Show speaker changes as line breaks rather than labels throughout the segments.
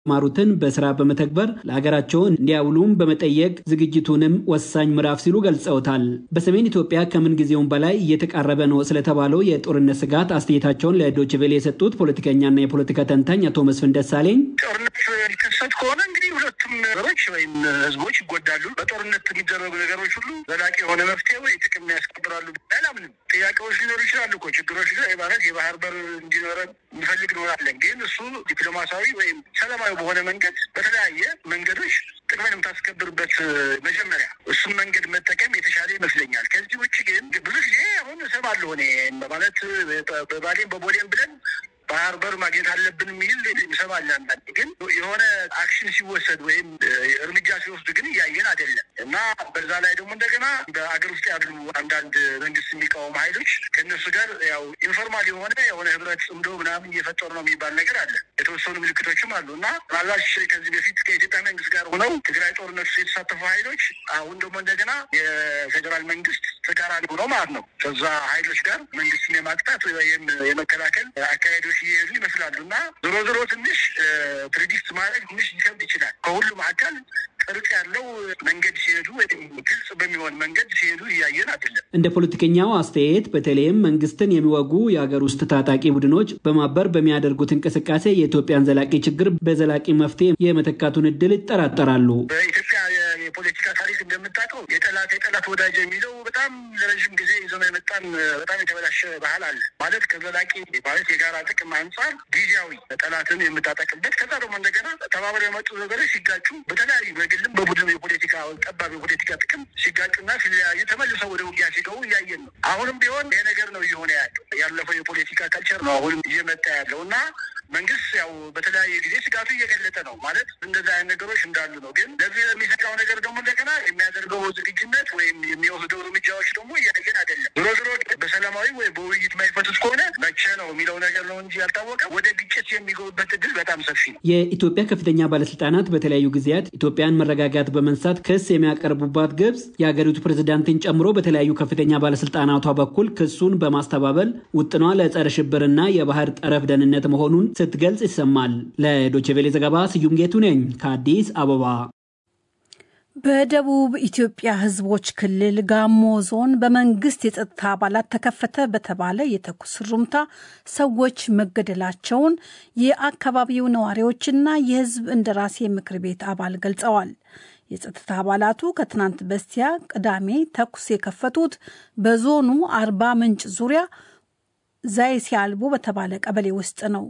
ማሩትን በስራ በመተግበር ለሀገራቸው እንዲያውሉም በመጠየቅ ዝግጅቱንም ወሳኝ ምዕራፍ ሲሉ ገልጸውታል። በሰሜን ኢትዮጵያ ከምን ጊዜውም በላይ እየተቃረበ ነው ስለተባለው የጦርነት ስጋት አስተያየታቸውን ለዶይቼ ቬለ የሰጡት ፖለቲከኛና የፖለቲካ ተንታኝ አቶ መስፍን ደሳለኝ
ጦርነት ሊከሰት ከሆነ እንግዲህ ሁለቱም ነገሮች ወይም ህዝቦች ይጎዳሉ። በጦርነት የሚደረጉ ነገሮች ሁሉ ዘላቂ የሆነ መፍትሄ ወይ ጥቅም ያስከብራሉ አላምንም። ጥያቄዎች ሊኖሩ ይችላሉ እኮ ችግሮች ማለት የባህር በር እንዲኖረን እንፈልግ እንሆናለን። ግን እሱ ዲፕሎማሲያዊ ወይም ሰላማዊ በሆነ መንገድ በተለያየ መንገዶች ጥቅምን የምታስከብርበት መጀመሪያ እሱም መንገድ መጠቀም የተሻለ ይመስለኛል። ከዚህ ውጭ ግን ብዙ ጊዜ አሁን እሰማለሁ እኔ ማለት በባሌም በቦሌም ብለን ባህር በር ማግኘት አለብን የሚል እንሰማለን። አንዳንዴ ግን የሆነ አክሽን ሲወሰድ ወይም እርምጃ ሲወስዱ ግን እያየን አይደለም እና በዛ ላይ ደግሞ እንደገና በአገር ውስጥ ያሉ አንዳንድ መንግስት የሚቃወሙ ኃይሎች ከእነሱ ጋር ያው ኢንፎርማል የሆነ የሆነ ህብረት ጽምዶ ምናምን እየፈጠሩ ነው የሚባል ነገር አለ። የተወሰኑ ምልክቶችም አሉ እና ምናልባት ከዚህ በፊት ከኢትዮጵያ መንግስት ጋር ሆነው ትግራይ ጦርነት ውስጥ የተሳተፉ ኃይሎች አሁን ደግሞ እንደገና የፌዴራል መንግስት ተቃራኒ ሆነው ማለት ነው ከዛ ኃይሎች ጋር መንግስትን የማቅጣት ወይም የመከላከል አካሄዶች እየሄዱ ይመስላሉ እና ዞሮ ዞሮ ትንሽ ፕሬዲክት ማድረግ ትንሽ ሊከብድ ይችላል። ከሁሉም አካል ቅርጽ ያለው መንገድ ሲሄዱ ወይም ግልጽ በሚሆን መንገድ ሲሄዱ እያየን አይደለም።
እንደ ፖለቲከኛው አስተያየት በተለይም መንግስትን የሚወጉ የሀገር ውስጥ ታጣቂ ቡድኖች በማበር በሚያደርጉት እንቅስቃሴ የኢትዮጵያን ዘላቂ ችግር በዘላቂ መፍትሄ የመተካቱን እድል ይጠራጠራሉ።
በኢትዮጵያ የፖለቲካ ታሪክ እንደምታውቀው የጠላት የጠላት ወዳጅ የሚለው በጣም ለረዥም ጊዜ ይዘው የመጣን በጣም የተበላሸ ባህል አለ። ማለት ከዘላቂ ማለት የጋራ ጥቅም አንጻር ጊዜያዊ ጠላትን የምታጠቅበት ከዛ ደግሞ እንደገና ተባብረው የመጡ ነገሮች ሲጋጩ በተለያዩ በግልም በቡድን የፖለቲካ ጠባብ የፖለቲካ ጥቅም ሲጋጩና ሲለያዩ ተመልሰው ወደ ውጊያ ሲገቡ እያየን ነው። አሁንም ቢሆን ይሄ ነገር ነው እየሆነ ያለው። ያለፈው የፖለቲካ ካልቸር ነው አሁንም እየመጣ ያለው እና መንግስት ያው በተለያየ ጊዜ ስጋቱ እየገለጠ ነው ማለት እንደዚህ አይነት ነገሮች እንዳሉ ነው። ግን ለዚህ የሚሰጋው ነገር ደግሞ እንደገና የሚያደርገው ዝግጁነት ወይም የሚወስደው እርምጃዎች ደግሞ እያየን አይደለም። ዞሮ ዞሮ በሰላማዊ ወይ በውይይት ማይፈቱት ከሆነ መቼ ነው የሚለው ነገር ነው እንጂ ያልታወቀ ወደ ግጭት የሚገቡበት እድል በጣም ሰፊ ነው።
የኢትዮጵያ ከፍተኛ ባለስልጣናት በተለያዩ ጊዜያት ኢትዮጵያን መረጋጋት በመንሳት ክስ የሚያቀርቡባት ግብጽ የሀገሪቱ ፕሬዝዳንትን ጨምሮ በተለያዩ ከፍተኛ ባለስልጣናቷ በኩል ክሱን በማስተባበል ውጥኗ ለጸረ ሽብርና የባህር ጠረፍ ደህንነት መሆኑን ስትገልጽ ይሰማል። ለዶይቼ ቬለ ዘገባ ስዩም ጌቱ ነኝ ከአዲስ አበባ።
በደቡብ ኢትዮጵያ ሕዝቦች ክልል ጋሞ ዞን በመንግስት የጸጥታ አባላት ተከፈተ በተባለ የተኩስ ሩምታ ሰዎች መገደላቸውን የአካባቢው ነዋሪዎችና የሕዝብ እንደራሴ ምክር ቤት አባል ገልጸዋል። የጸጥታ አባላቱ ከትናንት በስቲያ ቅዳሜ ተኩስ የከፈቱት በዞኑ አርባ ምንጭ ዙሪያ ዛይሴ አልቦ በተባለ ቀበሌ ውስጥ ነው።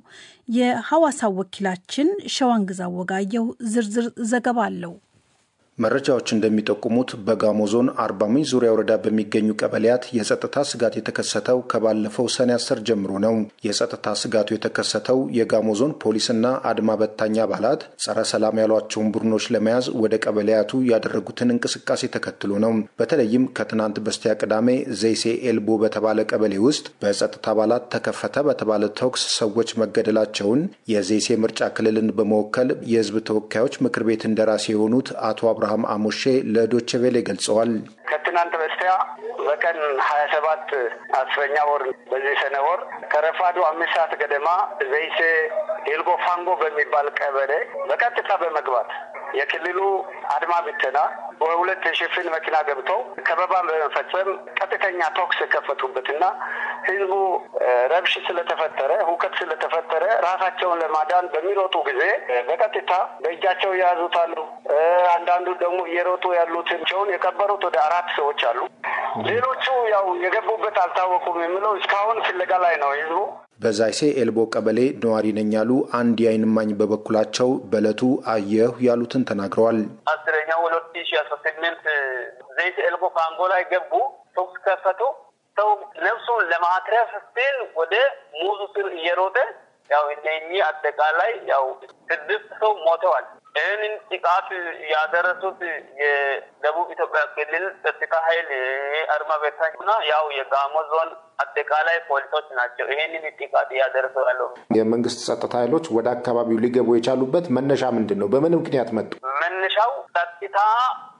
የሐዋሳው ወኪላችን ሸዋንግዛ ወጋየው ዝርዝር ዘገባ አለው።
መረጃዎች እንደሚጠቁሙት በጋሞ ዞን አርባ ምንጭ ዙሪያ ወረዳ በሚገኙ ቀበሌያት የጸጥታ ስጋት የተከሰተው ከባለፈው ሰኔ አስር ጀምሮ ነው። የጸጥታ ስጋቱ የተከሰተው የጋሞ ዞን ፖሊስና አድማ በታኝ አባላት ጸረ ሰላም ያሏቸውን ቡድኖች ለመያዝ ወደ ቀበሌያቱ ያደረጉትን እንቅስቃሴ ተከትሎ ነው። በተለይም ከትናንት በስቲያ ቅዳሜ ዘይሴ ኤልቦ በተባለ ቀበሌ ውስጥ በጸጥታ አባላት ተከፈተ በተባለ ተኩስ ሰዎች መገደላቸውን የዘይሴ ምርጫ ክልልን በመወከል የህዝብ ተወካዮች ምክር ቤት እንደራሴ የሆኑት አቶ አብርሃም አሞሼ ለዶቼ ቬሌ ገልጸዋል።
ከትናንት በስቲያ በቀን ሀያ ሰባት አስረኛ ወር በዚህ ሰነ ወር ከረፋዱ አምስት ሰዓት ገደማ ዘይሴ ኤልጎ ፋንጎ በሚባል ቀበሌ በቀጥታ በመግባት የክልሉ አድማ ብተና በሁለት የሽፍን መኪና ገብተው ከበባ በመፈጸም ቀጥተኛ ተኩስ የከፈቱበትና ህዝቡ ረብሽ ስለተፈጠረ ሁከት ስለተፈጠረ ራሳቸውን ለማዳን በሚሮጡ ጊዜ በቀጥታ በእጃቸው የያዙት አሉ። አንዳንዱ ደግሞ እየሮጡ ያሉትን ቸውን የቀበሩት ወደ አራት ሰዎች አሉ። ሌሎቹ ያው የገቡበት አልታወቁም የሚለው እስካሁን ፍለጋ ላይ ነው ህዝቡ።
በዛይሴ ኤልቦ ቀበሌ ነዋሪ ነኝ ያሉ አንድ የዓይን እማኝ በበኩላቸው በዕለቱ አየሁ ያሉትን ተናግረዋል።
አስረኛው ሁለት ሺ አስራ ስምንት ዘይሴ ኤልቦ ፋንጎ ላይ ገቡ፣ ተኩስ ከፈቱ። ሰው ነፍሱን ለማትረፍ ሲል ወደ ሙዙ ስር እየሮጠ ያው እነኚህ አጠቃላይ ያው ስድስት ሰው ሞተዋል። ይህንን ጥቃት ያደረሱት የደቡብ ኢትዮጵያ ክልል ጸጥታ ኃይል አድማ በታኝ እና ያው የጋሞ ዞን አጠቃላይ ፖሊሶች ናቸው። ይህንን ጥቃት እያደረሱ ያለው
የመንግስት ጸጥታ ኃይሎች ወደ አካባቢው ሊገቡ የቻሉበት መነሻ ምንድን ነው? በምን ምክንያት መጡ?
መነሻው ጸጥታ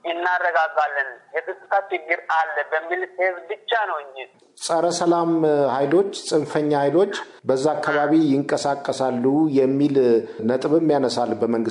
እናረጋጋለን፣ የጸጥታ ችግር አለ በሚል ሴብ ብቻ ነው እንጂ
ጸረ ሰላም ኃይሎች ጽንፈኛ ኃይሎች በዛ አካባቢ ይንቀሳቀሳሉ የሚል ነጥብም ያነሳል በመንግስት